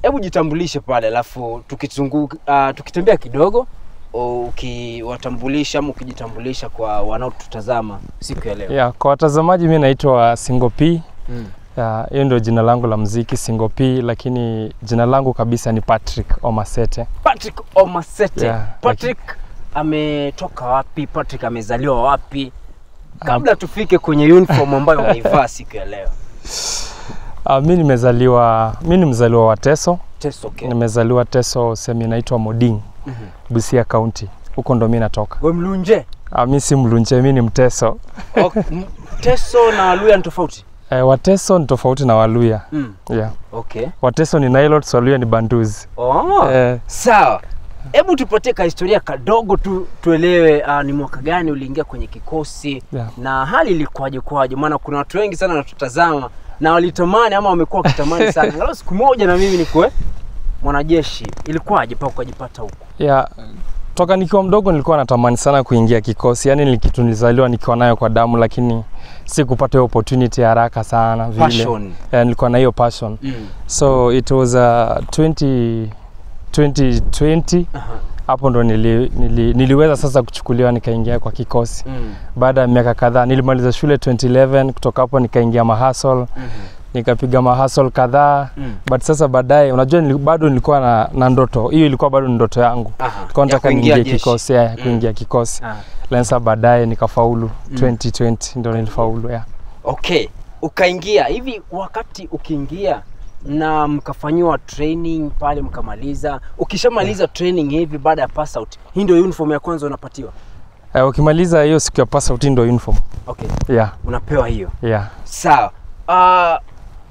hebu jitambulishe pale, alafu tukizunguka uh, tukitembea kidogo ukiwatambulisha ama ukijitambulisha kwa wanaotutazama siku ya leo. Yeah, kwa watazamaji mi naitwa Singo P. Mm. Yeah, hiyo ndio jina langu la mziki Singo P, lakini jina langu kabisa ni Patrick Omasete. Patrick Omasete. Yeah, Patrick ametoka wapi? Patrick amezaliwa wapi? Kabla tufike kwenye uniform ambayo umeivaa siku ya leo. Uh, mi nimezaliwa mi ni mzaliwa wa Teso. Teso okay. Nimezaliwa Teso, sehemu inaitwa Moding, Mhm. Busia County. Huko ndo mi natoka. Wewe mlunje? Uh, mi si Mlunje, mi ni Mteso. Ok, m- Teso na Waluya ni tofauti? Eh, Wateso ni tofauti na Waluya. Mm. Yeah. Okay. Wateso ni Nilots, Waluya ni Banduzi. Oh. Eh, Sawa, hebu tupatie kahistoria kadogo tu tuelewe, uh, ni mwaka gani uliingia kwenye kikosi yeah. na hali ilikuwaje kwaje? Maana kuna watu wengi sana wanatutazama na walitamani ama wamekuwa wakitamani sana angalau siku moja na mimi nikuwe mwanajeshi. Ilikuwaje mpaka ukajipata huko? Yeah, toka nikiwa mdogo nilikuwa natamani sana kuingia kikosi, yani ni kitu nilizaliwa nikiwa nayo kwa damu, lakini sikupata hiyo opportunity haraka sana vile. Passion. Yeah, nilikuwa na hiyo passion. Mm. So it was uh, 20, 2020 Aha. hapo ndo nili, nili, niliweza sasa kuchukuliwa nikaingia kwa kikosi Mm. baada ya miaka kadhaa. Nilimaliza shule 2011, kutoka hapo nikaingia mahasol, Mhm. nikapiga mahasol kadhaa Mm. but sasa baadaye, unajua nili, bado nilikuwa na, na ndoto hiyo, ilikuwa bado ni ndoto yangu Aha. Nilikuwa nataka Ya kuingia niingie jeshi. kikosi ya Mm. kuingia kikosi Ah. lakini sasa baadaye nikafaulu Mm. 2020 ndo nilifaulu ya Okay, ukaingia hivi. Wakati ukiingia na mkafanyiwa training pale mkamaliza, ukishamaliza training hivi, baada ya pass out, hii ndio uniform ya kwanza unapatiwa? eh, ukimaliza hiyo siku ya pass out ndo uniform Okay, yeah, unapewa hiyo. yeah. Sawa. Uh,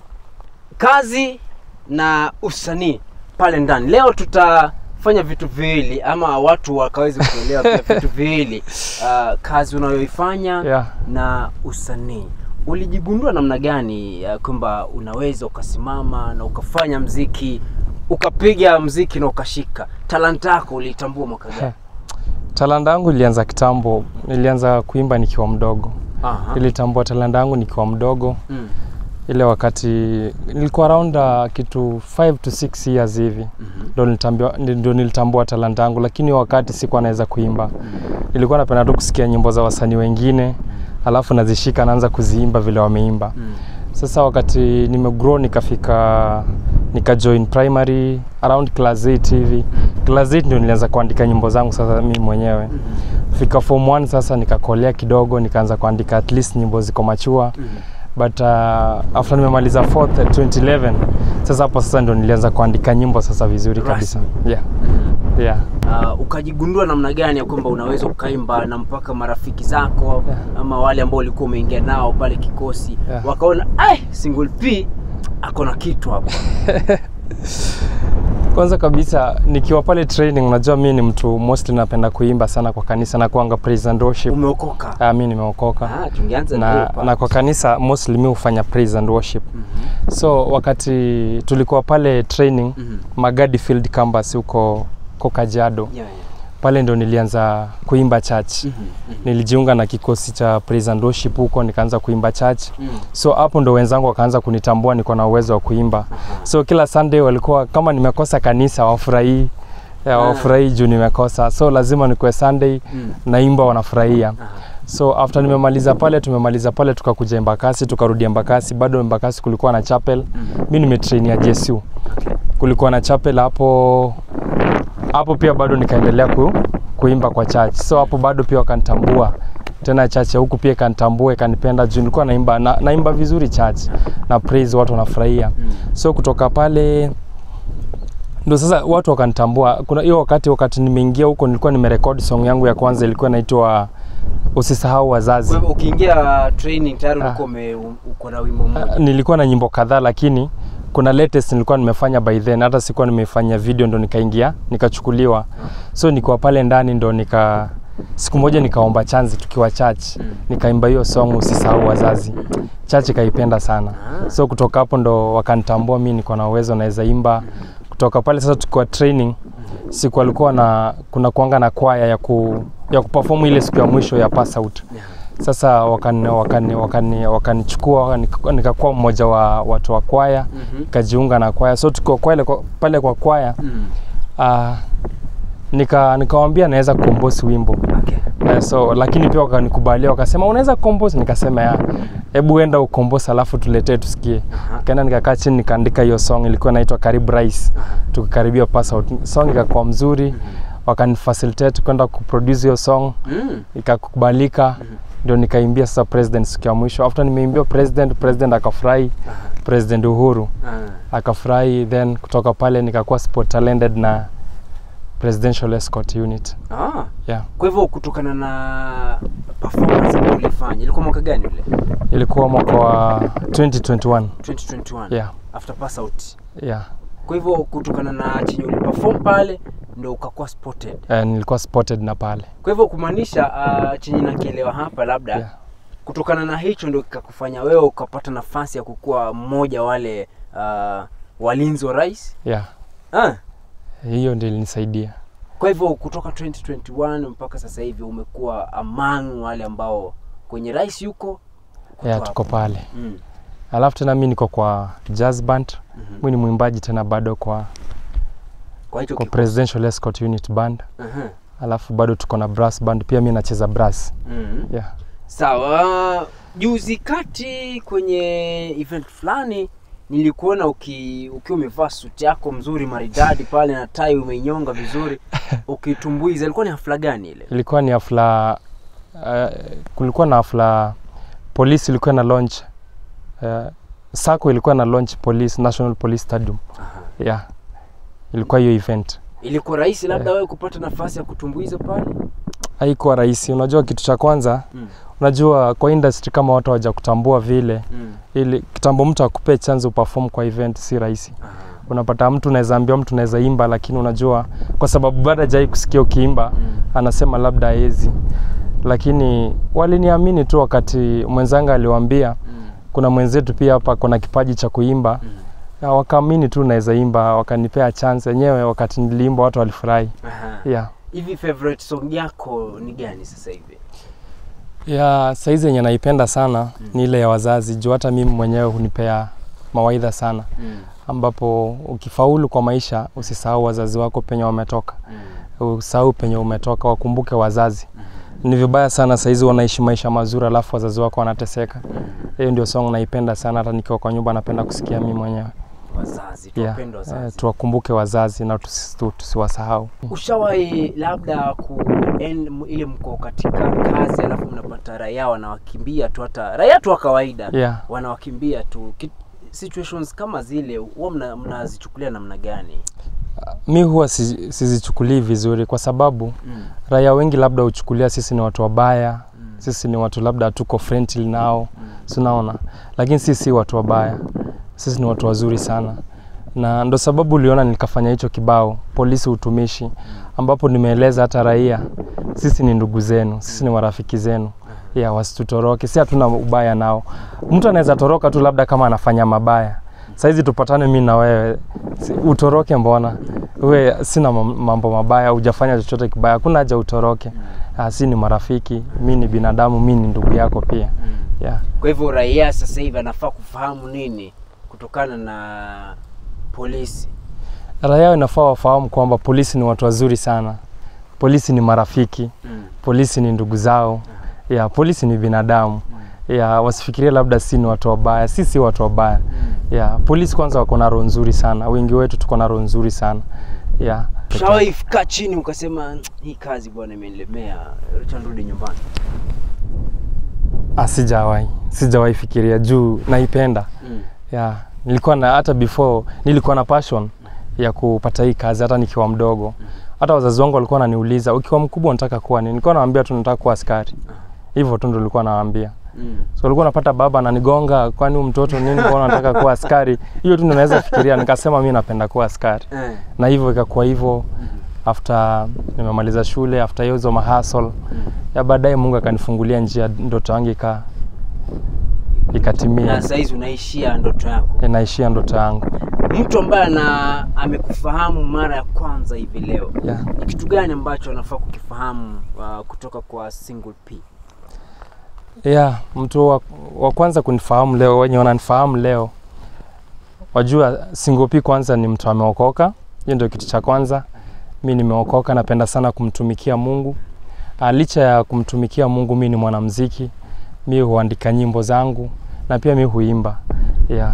kazi na usanii pale ndani, leo tutafanya vitu viwili ama watu wakaweze kuelewa pia vitu viwili, uh, kazi unayoifanya Yeah. na usanii. Ulijigundua namna gani uh, kwamba unaweza ukasimama na ukafanya mziki ukapiga mziki na ukashika? Talanta yako ulitambua mwaka gani? talanta yangu ilianza kitambo nilianza kuimba nikiwa mdogo Aha. nilitambua talanta yangu nikiwa mdogo Mm. ile wakati nilikuwa around uh, kitu 5 to 6 years hivi Mhm. ndo nilitambua, ndo nilitambua talanta yangu lakini hiyo wakati sikuwa naweza kuimba nilikuwa napenda tu kusikia nyimbo za wasanii wengine alafu nazishika naanza kuziimba vile wameimba Mm. Sasa wakati nimegrow nikafika nika join primary around class 8 hivi. Class 8 ndio nilianza kuandika nyimbo zangu sasa mimi mwenyewe. Fika form 1 sasa nikakolea kidogo nikaanza kuandika at least nyimbo ziko machua. Mm. But uh, after nimemaliza 4th 2011 sasa hapo sasa ndio nilianza kuandika nyimbo sasa vizuri kabisa. Yeah. Mhm. Yeah. Uh, ukajigundua namna gani ya kwamba unaweza ukaimba na mpaka marafiki zako Yeah. ama wale ambao ulikuwa umeingia nao pale kikosi Yeah. wakaona ai single P ako na kitu hapa. Kwanza kabisa nikiwa pale training, unajua mimi ni mtu mostly napenda kuimba sana kwa kanisa na kuanga praise and worship. Umeokoka? Ah, mimi nimeokoka. Ah, tungeanza na, na, na kwa kanisa mostly mi hufanya praise and worship Mhm. so wakati tulikuwa pale training Mhm. magadi field campus huko huko kajiado Yeah, yeah. pale ndo nilianza kuimba church Mhm. Mhm. nilijiunga na kikosi cha praise and worship huko nikaanza kuimba church Mhm. so hapo ndo wenzangu wakaanza kunitambua niko na uwezo wa kuimba Aha. so kila sunday walikuwa kama nimekosa kanisa wafurahii Ah. wafurahii juu nimekosa so lazima nikuwe sunday Mhm. naimba wanafurahia Aha. so after nimemaliza pale tumemaliza pale tukakuja embakasi tukarudi embakasi bado embakasi kulikuwa na chapel Mhm. mi nimetrainia jesu kulikuwa na chapel hapo hapo pia bado nikaendelea ku, kuimba kwa church so hapo bado pia wakanitambua tena church ya huku pia ikanitambua ikanipenda juu nilikuwa naimba na, naimba vizuri church na praise watu wanafurahia Mhm. so kutoka pale ndo sasa watu wakanitambua kuna hiyo wakati wakati nimeingia huko nilikuwa nimerekodi song yangu ya kwanza ilikuwa inaitwa usisahau wazazi Kwa hivyo ukiingia training tayari Ah. ulikuwa ume- uko na wimbo mmoja. Ah, nilikuwa na nyimbo kadhaa lakini kuna latest nilikuwa nimefanya by then hata sikuwa nimefanya video ndo nikaingia nikachukuliwa so nikiwa pale ndani ndo nika siku moja nikaomba chanzi tukiwa church Mm. nikaimba hiyo song usisahau wazazi church ikaipenda sana Ah. so kutoka hapo ndo wakanitambua mi niko na uwezo naweza imba kutoka pale sasa tukiwa training siku alikuwa na kuna kuanga na kwaya ya ku ya kuperform ile siku ya mwisho ya pass out Yeah. Sasa wakani wakani wakani wakanichukua wakani- nikakuwa mmoja wa watu wa kwaya Mhm. nikajiunga na kwaya so tukiwa kwale, kwa- pale kwa kwaya Mm. uh, nika nikawambia naweza kukombosi wimbo Okay. Eh, so lakini pia wakanikubalia wakasema unaweza kukombosi nikasema ya hebu enda ukombosi alafu tuletee tusikie Aha. kaenda nikakaa chini nikaandika hiyo song ilikuwa inaitwa karibu rais tukakaribia pass out song ikakuwa mzuri wakanifacilitate kwenda kuproduce hiyo song Mm. ikakubalika ndio nikaimbia sasa president siku ya mwisho after nimeimbia president president akafurahi president uhuru Ah. akafurahi then kutoka pale nikakuwa sport talented na presidential escort unit Ah. yeah Kwa hivyo kutokana na performance ambayo ulifanya ilikuwa mwaka gani ule? ilikuwa mwaka wa 2021 2021. yeah After pass out. yeah Kwa hivyo kutokana na chenye uliperform pale ndo ukakuwa spotted. Eh, nilikuwa spotted na pale Kwa hivyo kumaanisha uh, chenye nakielewa hapa labda yeah. kutokana na hicho ndo kikakufanya wewe ukapata nafasi ya kukuwa mmoja wale uh, walinzi wa rais yeah ah. hiyo ndio ilinisaidia Kwa hivyo kutoka 2021 mpaka sasa hivi umekuwa among wale ambao kwenye rais yuko uko yeah, tu tuko hapo. pale mm. alafu tena mi niko kwa jazz band Mhm. mi ni mwimbaji tena bado kwa, Kwa hicho kwa kiko- presidential escort unit band Aha. alafu bado tuko na brass band pia mi nacheza brass Mhm. yeah. Sawa, juzi kati kwenye event fulani nilikuona uki, ukiwa umevaa suti yako mzuri maridadi pale na tai umeinyonga vizuri ukitumbuiza. Ilikuwa ni hafla gani ile? ilikuwa ni hafla uh, kulikuwa na hafla polisi ilikuwa na launch uh, sako ilikuwa na launch police national police stadium Aha. yeah ilikuwa hiyo event Ilikuwa rahisi labda wewe kupata nafasi ya kutumbuiza pale? haikuwa rahisi unajua kitu cha kwanza Mm. unajua kwa industry kama watu hawaja kutambua vile Mm. ili kitambo mtu akupee chance uperform kwa event si rahisi Aha. unapata mtu unaweza ambia mtu unaweza imba lakini unajua kwa sababu bado hajai kusikia ukiimba Mm. anasema labda haezi lakini waliniamini tu wakati mwenzangu aliwaambia Mm. kuna mwenzetu pia hapa kuna kipaji cha kuimba Mm. na wakaamini tu naweza imba wakanipea chance wenyewe wakati niliimba watu walifurahi Aha. yeah. Hivi favorite song yako ni gani sasa hivi? ya saizi yenye naipenda sana ni ile ya wazazi juu hata mimi mwenyewe hunipea mawaidha sana Mm. ambapo ukifaulu kwa maisha usisahau wazazi wako penye wametoka Mm. usahau penye umetoka wakumbuke wazazi ni vibaya sana saizi wanaishi maisha mazuri alafu wazazi wako wanateseka hiyo ndio song naipenda sana hata nikiwa kwa nyumba napenda kusikia mimi mwenyewe Wazazi, yeah. tuwapende eh, wazazi. tuwakumbuke wazazi na tusi- tu- tusiwasahau Ushawahi labda ku en- ile mko katika kazi alafu mnapata raia wanawakimbia tu, hata raia tu wa kawaida yeah. wanawakimbia tu Ki- situations kama zile huwa mna- mnazichukulia namna gani? mi huwa si- sizichukulii vizuri kwa sababu Mm. raia wengi labda huchukulia sisi ni watu wabaya Mm. sisi ni watu labda hatuko friendly nao Mm. sinaona lakini sisi si watu wabaya sisi ni watu wazuri sana na ndo sababu uliona nikafanya hicho kibao polisi utumishi ambapo nimeeleza hata raia sisi ni ndugu zenu sisi ni marafiki zenu ya wasitutoroke si hatuna ubaya nao mtu anaweza toroka tu labda kama anafanya mabaya saizi tupatane mi na wewe si- utoroke mbona we sina mam- mambo mabaya hujafanya chochote kibaya hakuna haja utoroke Ah, si ni marafiki mi ni binadamu mi ni ndugu yako pia Mm. yeah. Kwa hivyo raia sasa hivi anafaa kufahamu nini kutokana na polisi? raia inafaa wafahamu kwamba polisi ni watu wazuri sana polisi ni marafiki Mm. polisi ni ndugu zao ya polisi ni binadamu ya wasifikirie labda si ni watu wabaya si si watu wabaya Mm. ya polisi kwanza wako na roho nzuri sana wengi wetu tuko na roho nzuri sana ya Ushawahi kaa chini ukasema hii kazi bwana imenilemea, acha nirudi nyumbani? Ah, sijawahi sijawahi fikiria juu naipenda Mm. ya nilikuwa na hata before nilikuwa na passion ya kupata hii kazi hata nikiwa mdogo hata wazazi wangu walikuwa wananiuliza ukiwa mkubwa unataka kuwa nini nilikuwa nawaambia tu nataka kuwa askari hivyo tu ndo nilikuwa nawaambia Mm. so ulikuwa unapata baba ananigonga kwani huyu mtoto nini mbona unataka kuwa askari hiyo tu ndo naweza fikiria nikasema mi napenda kuwa askari Eh. na hivyo ikakuwa hivyo Mhm. after nimemaliza shule after hiyo hizo mahasol Mm. ya baadaye mungu akanifungulia njia ndoto yangu ika ikatimia Na saizi unaishia ndoto yako. inaishia ndoto yangu Mtu ambaye ana amekufahamu mara ya kwanza hivi leo, yeah. ni kitu gani ambacho anafaa kukifahamu uh, kutoka kwa Single P? yeah, mtu wa, wa kwanza kunifahamu leo, wenye wananifahamu leo wajua Singopi kwanza ni mtu ameokoka. Hiyo ndio kitu cha kwanza. Mi nimeokoka, napenda sana kumtumikia Mungu. Ah, licha ya kumtumikia Mungu, mi ni mwanamuziki, mi huandika nyimbo zangu na pia mi huimba yeah.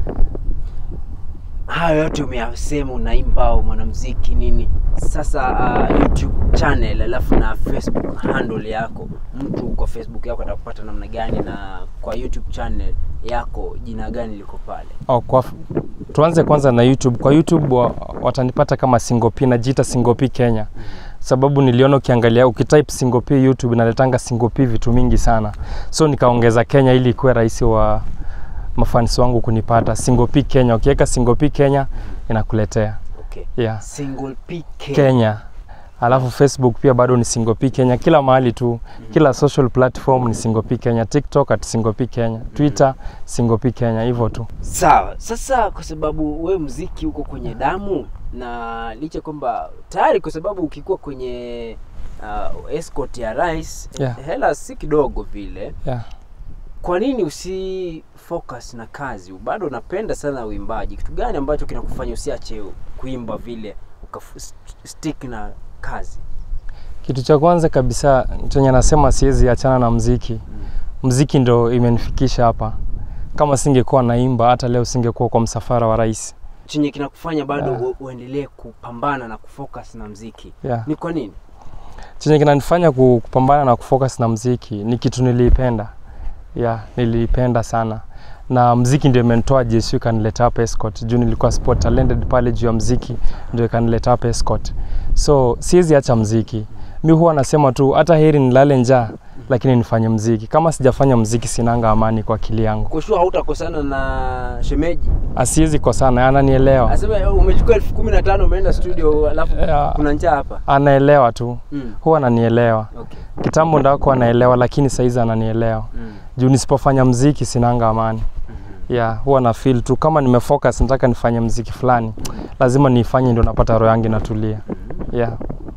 hayo yote umeyasema unaimba au mwanamuziki nini sasa uh, youtube channel alafu na facebook handle yako mtu kwa facebook yako atakupata namna gani na kwa youtube channel yako jina gani liko pale Oh, kwa, tuanze kwanza na YouTube. Kwa YouTube wa, watanipata kama Singopi, najiita Singopi Kenya, sababu niliona ukiangalia ukitype Singopi YouTube inaletanga Singopi vitu mingi sana, so nikaongeza Kenya ili ikuwe rahisi wa mafansi wangu kunipata. Singopi Kenya, ukiweka Singopi Kenya inakuletea okay. yeah. single pk Kenya alafu Facebook pia bado ni Singopi Kenya, kila mahali tu, kila social platform ni Singopi Kenya, TikTok at Singopi Kenya, Twitter Singopi Kenya, hivyo tu. sawa sasa kwa sababu we mziki uko kwenye damu na licha kwamba tayari kwa sababu ukikuwa kwenye uh, escort ya rais Yeah. hela si kidogo vile Yeah. kwa nini usi focus na kazi bado unapenda sana uimbaji kitu gani ambacho kinakufanya usiache kuimba vile ukafu- st- stick na kazi Kitu cha kwanza kabisa chenye nasema siwezi achana na mziki. Mziki ndo imenifikisha hapa. Kama singekuwa naimba hata leo singekuwa kwa msafara wa rais. chenye kinakufanya bado Yeah. u- uendelee kupambana na kufocus na mziki Yeah. ni kwa nini Chenye kinanifanya ku- kupambana na kufocus na mziki ni kitu niliipenda. Yeah, niliipenda sana. Na mziki ndio imenitoa JSU ikanileta hapa Escort. Juu nilikuwa sport talented pale juu ya mziki ndio ikanileta hapa Escort. So siwezi acha mziki. Mi huwa nasema tu hata heri nilale njaa lakini nifanye mziki. Kama sijafanya mziki sinanga amani kwa akili yangu. kushua hautakosana na shemeji asiwezi kosana, ananielewa, aseme umechukua elfu kumi na tano umeenda studio alafu Yeah. kuna njaa hapa anaelewa tu, mm. huwa ananielewa. okay. Kitambo ndako anaelewa, lakini saizi ananielewa mm. juu nisipofanya mziki sinanga amani. Mhm. Yeah, huwa na feel tu kama nimefocus, nataka nifanye mziki fulani, lazima niifanye, ndio napata roho yangu inatulia. Yeah.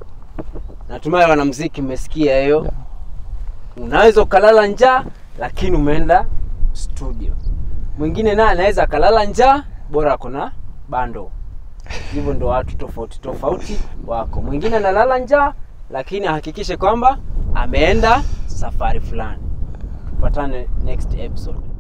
natumai wanamziki mmesikia hiyo unaweza ukalala njaa lakini umeenda studio mwingine naye anaweza akalala njaa bora ako na bando hivyo ndo watu tofauti tofauti wako mwingine analala njaa lakini ahakikishe kwamba ameenda safari fulani tupatane next episode